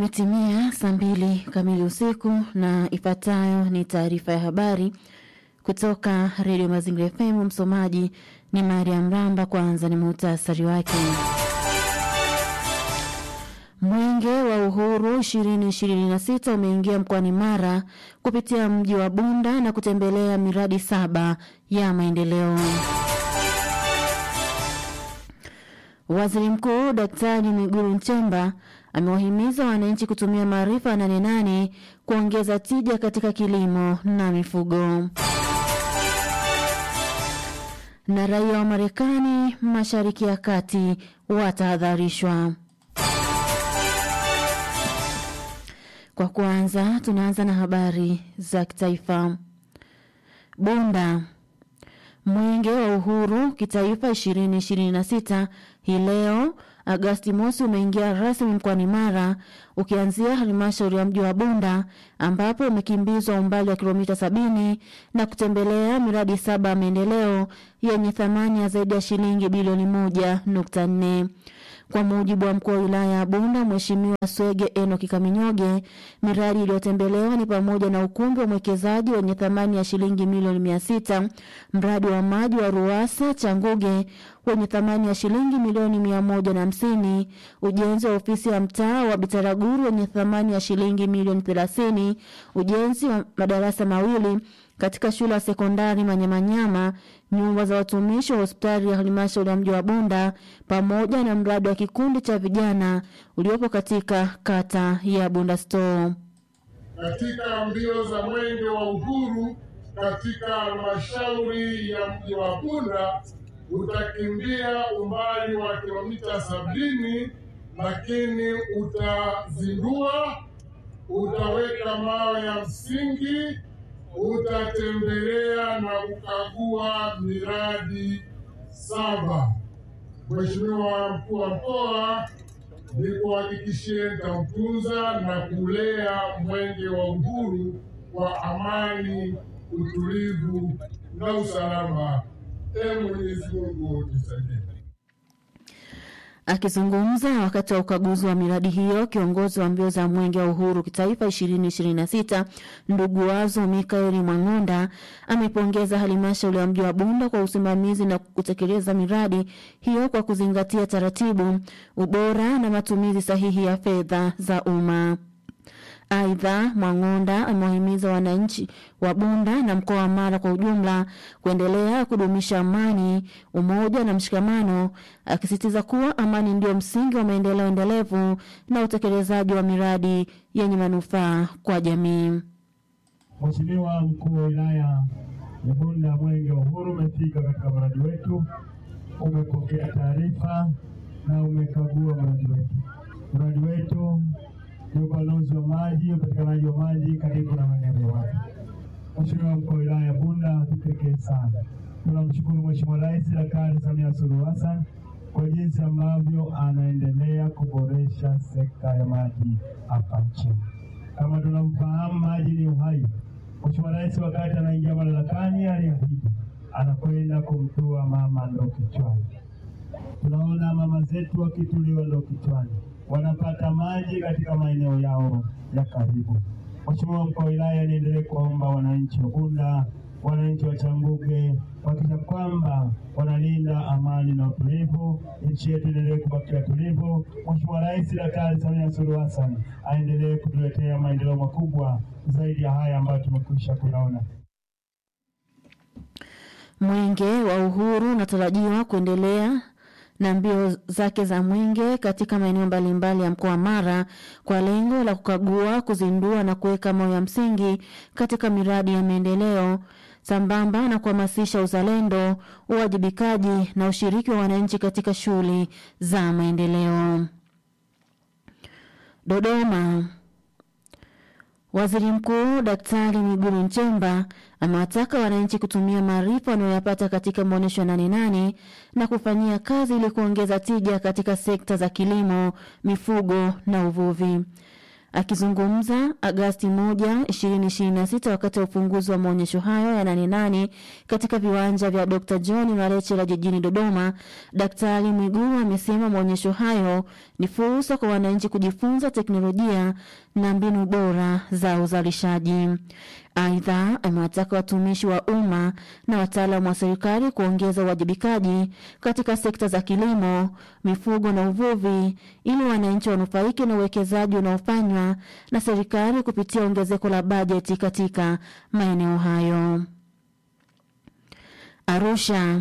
Imetimia saa mbili kamili usiku na ifuatayo ni taarifa ya habari kutoka redio Mazingira FM. Msomaji ni Mariam Ramba. Kwanza ni muhtasari wake. Mwenge wa Uhuru 2026 umeingia mkoani Mara kupitia mji wa Bunda na kutembelea miradi saba ya maendeleo. Waziri Mkuu Daktari Mwigulu Nchemba amewahimiza wananchi kutumia maarifa ya Nane Nane kuongeza tija katika kilimo na mifugo. Na raia wa Marekani Mashariki ya Kati watahadharishwa. Kwa kwanza, tunaanza na habari za kitaifa. Bunda Mwenge wa Uhuru kitaifa 2026 hii leo Agasti mosi umeingia rasmi mkoani Mara ukianzia halmashauri ya mji wa Bunda ambapo umekimbizwa umbali wa kilomita sabini na kutembelea miradi saba ya maendeleo yenye thamani ya zaidi ya shilingi bilioni moja nukta nne. Kwa mujibu wa mkuu wa wilaya ya Bunda Mheshimiwa Swege Enoki Kaminyoge, miradi iliyotembelewa ni pamoja na ukumbi wa mwekezaji wenye thamani ya shilingi milioni mia sita, mradi wa maji wa Ruwasa Changuge wenye thamani ya shilingi milioni mia moja na hamsini, ujenzi wa ofisi ya mtaa wa Bitaraguru wenye thamani ya shilingi milioni thelathini, ujenzi wa madarasa mawili katika shule ya sekondari Manyamanyama, nyumba za watumishi wa hospitali ya halmashauri ya mji wa Bunda pamoja na mradi wa kikundi cha vijana uliopo katika kata ya Bunda Store. Katika mbio za mwenge wa uhuru katika halmashauri ya mji wa Bunda utakimbia umbali wa kilomita sabini, lakini utazindua, utaweka mawe ya msingi utatembelea na kukagua miradi saba. Mheshimiwa mkuu wa mkoa, nikuhakikishie nitamtunza na kulea mwenge wa uhuru kwa amani, utulivu na usalama. Ee Mwenyezi Mungu nisaidie. Akizungumza wakati wa ukaguzi wa miradi hiyo, kiongozi wa mbio za mwenge wa uhuru kitaifa 2026 ndugu wazo Mikaeli Mwang'onda amepongeza halmashauri ya mji wa Bunda kwa usimamizi na kutekeleza miradi hiyo kwa kuzingatia taratibu, ubora na matumizi sahihi ya fedha za umma. Aidha, Mwang'onda amewahimiza wananchi wa Bunda na mkoa wa Mara kwa ujumla kuendelea kudumisha amani, umoja na mshikamano, akisisitiza kuwa amani ndio msingi wa maendeleo endelevu na utekelezaji wa miradi yenye manufaa kwa jamii. Mheshimiwa mkuu wa wilaya ya Bunda, mwenge wa uhuru umefika katika mradi wetu, umepokea taarifa na umekagua mradi wetu. Mradi wetu ni upanuzi wa maji, upatikanaji wa maji karibu na maeneo ya watu. Mheshimiwa mkuu wa wilaya ya Bunda, kipekee sana tunamshukuru Mheshimiwa Rais Daktari Samia Suluhu Hassan kwa jinsi ambavyo anaendelea kuboresha sekta ya maji hapa nchini. Kama tunamfahamu, maji ni uhai. Mheshimiwa Rais wakati anaingia madarakani aliahidi anakwenda kumtua mama ndoo kichwani. Tunaona mama zetu wakituliwa ndoo kichwani wanapata maji katika maeneo yao ya karibu. Mheshimiwa mkuu wa wilaya, niendelee kuwaomba wananchi wa Bunda, wananchi wa Changuge kuhakikisha kwamba wanalinda amani na utulivu, nchi yetu iendelee kubakia tulivu. Mheshimiwa Rais Daktari Samia Suluhu Hassan aendelee kutuletea maendeleo makubwa zaidi ya haya ambayo tumekwisha kuyaona. Mwenge wa Uhuru unatarajiwa kuendelea na mbio zake za mwenge katika maeneo mbalimbali ya mkoa wa Mara kwa lengo la kukagua, kuzindua na kuweka mawe ya msingi katika miradi ya maendeleo sambamba na kuhamasisha uzalendo, uwajibikaji na ushiriki wa wananchi katika shughuli za maendeleo. Dodoma. Waziri Mkuu Daktari Mwigulu Nchemba amewataka wananchi kutumia maarifa wanayoyapata katika maonyesho ya Nane Nane na kufanyia kazi ili kuongeza tija katika sekta za kilimo, mifugo na uvuvi. Akizungumza Agasti 1, 2026 wakati wa ufunguzi wa maonyesho hayo ya Nane Nane katika viwanja vya Dr. John Marechela jijini Dodoma, Daktari Mwigulu amesema maonyesho hayo ni fursa kwa wananchi kujifunza teknolojia na mbinu bora za uzalishaji. Aidha, amewataka watumishi wa umma na wataalamu wa serikali kuongeza uwajibikaji katika sekta za kilimo, mifugo na uvuvi ili wananchi wanufaike na uwekezaji unaofanywa na serikali kupitia ongezeko la bajeti katika maeneo hayo. Arusha.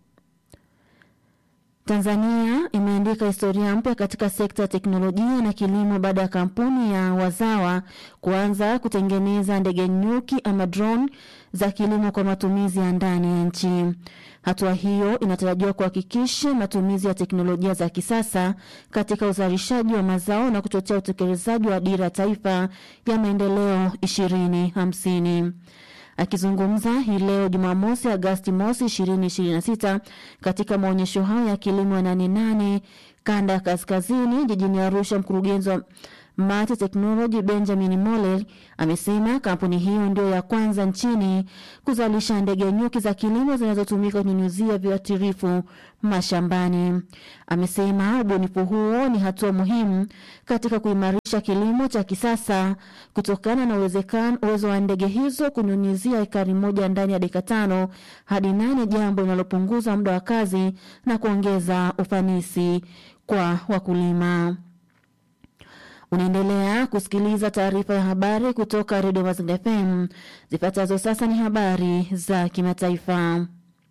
Tanzania imeandika historia mpya katika sekta ya teknolojia na kilimo baada ya kampuni ya Wazawa kuanza kutengeneza ndege nyuki ama drone za kilimo kwa matumizi ya ndani ya nchi. Hatua hiyo inatarajiwa kuhakikisha matumizi ya teknolojia za kisasa katika uzalishaji wa mazao na kuchochea utekelezaji wa dira ya taifa ya maendeleo 2050. Akizungumza hii leo Jumamosi Agasti mosi 2026 katika maonyesho hayo ya kilimo ya Nane Nane kanda ya kaskazini jijini Arusha, mkurugenzi wa Mate Technology Benjamin Molel amesema kampuni hiyo ndio ya kwanza nchini kuzalisha ndege nyuki za kilimo zinazotumika kunyunyuzia viuatilifu mashambani. Amesema ubunifu huo ni hatua muhimu katika kuimarisha kilimo cha kisasa kutokana na uwezekano uwezo wa ndege hizo kunyunyuzia ekari moja ndani ya dakika tano hadi nane, jambo linalopunguza muda wa kazi na kuongeza ufanisi kwa wakulima. Unaendelea kusikiliza taarifa ya habari kutoka redio Mazingira FM. Zifuatazo sasa ni habari za kimataifa.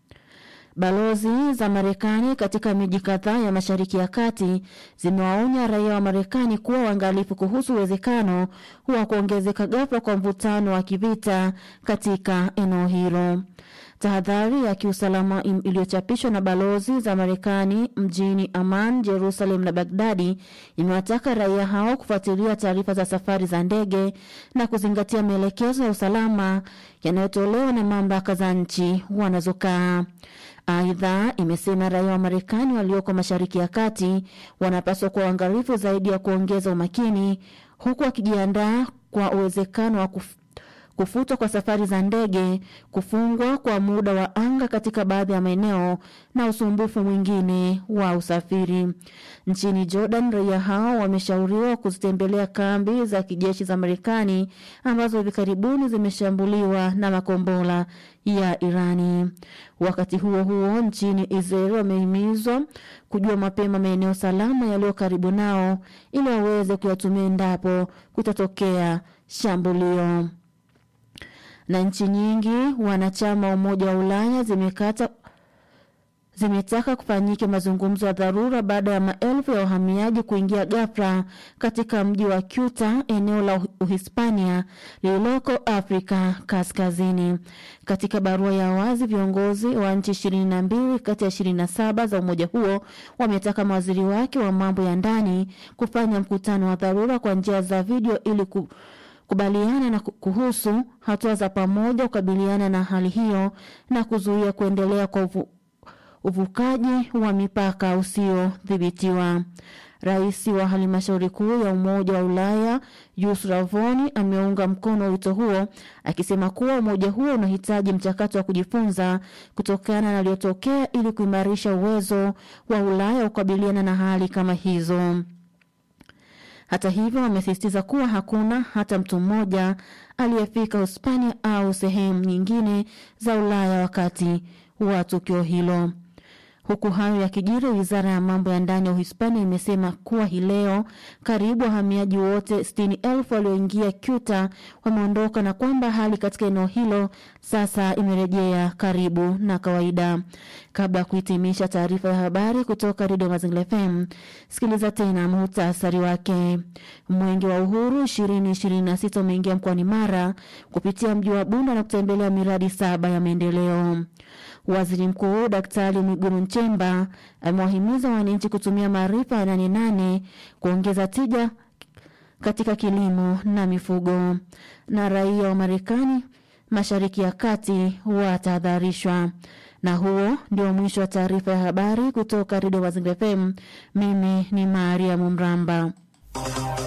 Balozi za Marekani katika miji kadhaa ya Mashariki ya Kati zimewaonya raia wa Marekani kuwa waangalifu kuhusu uwezekano wa kuongezeka ghafla kwa mvutano wa kivita katika eneo hilo. Tahadhari ya kiusalama iliyochapishwa na balozi za Marekani mjini Amman, Jerusalem na Bagdadi imewataka raia hao kufuatilia taarifa za safari za ndege na kuzingatia maelekezo ya usalama yanayotolewa na mamlaka za nchi wanazokaa. Aidha, imesema raia wa Marekani walioko Mashariki ya Kati wanapaswa kuwa uangalifu zaidi ya kuongeza umakini, huku wakijiandaa kwa uwezekano wa kuf kufutwa kwa safari za ndege, kufungwa kwa muda wa anga katika baadhi ya maeneo na usumbufu mwingine wa usafiri. Nchini Jordan, raia hao wameshauriwa kuzitembelea kambi za kijeshi za Marekani ambazo hivi karibuni zimeshambuliwa na makombora ya Irani. Wakati huo huo, nchini Israel wamehimizwa kujua mapema maeneo salama yaliyo karibu nao ili waweze kuyatumia endapo kutatokea shambulio na nchi nyingi wanachama wa Umoja wa Ulaya zimekata zimetaka kufanyike mazungumzo ya dharura baada ya maelfu ya wahamiaji kuingia ghafla katika mji wa Ceuta, eneo la Uhispania lililoko Afrika Kaskazini. Katika barua ya wazi, viongozi wa nchi ishirini na mbili kati ya ishirini na saba za umoja huo wametaka mawaziri wake wa mambo ya ndani kufanya mkutano wa dharura kwa njia za video ili ku kubaliana na kuhusu hatua za pamoja kukabiliana na hali hiyo na kuzuia kuendelea kwa uvu, uvukaji wa mipaka usiodhibitiwa. Rais wa halmashauri kuu ya Umoja wa Ulaya Ursula von ameunga mkono wito huo akisema kuwa umoja huo unahitaji mchakato wa kujifunza kutokana na yaliyotokea ili kuimarisha uwezo wa Ulaya kukabiliana na hali kama hizo. Hata hivyo, wamesisitiza kuwa hakuna hata mtu mmoja aliyefika Hispania au sehemu nyingine za Ulaya wakati wa tukio hilo. Huku hayo yakijiri, wizara ya mambo ya ndani ya Uhispania imesema kuwa hii leo karibu wahamiaji wote sitini elfu walioingia Ceuta wameondoka na kwamba hali katika eneo hilo sasa imerejea karibu na kawaida. Kabla ya kuhitimisha taarifa ya habari kutoka Redio Mazingira FM, sikiliza tena muhtasari wake. Mwenge wa Uhuru ishirini ishirini na sita umeingia mkoani Mara kupitia mji wa Bunda na kutembelea miradi saba ya maendeleo. Waziri Mkuu Daktari Mwigulu Nchemba amewahimiza wananchi kutumia maarifa ya Nane Nane kuongeza tija katika kilimo na mifugo. Na raia wa Marekani Mashariki ya Kati watahadharishwa. Na huo ndio mwisho wa taarifa ya habari kutoka Redio Mazingira FM. Mimi ni Maria Mumramba.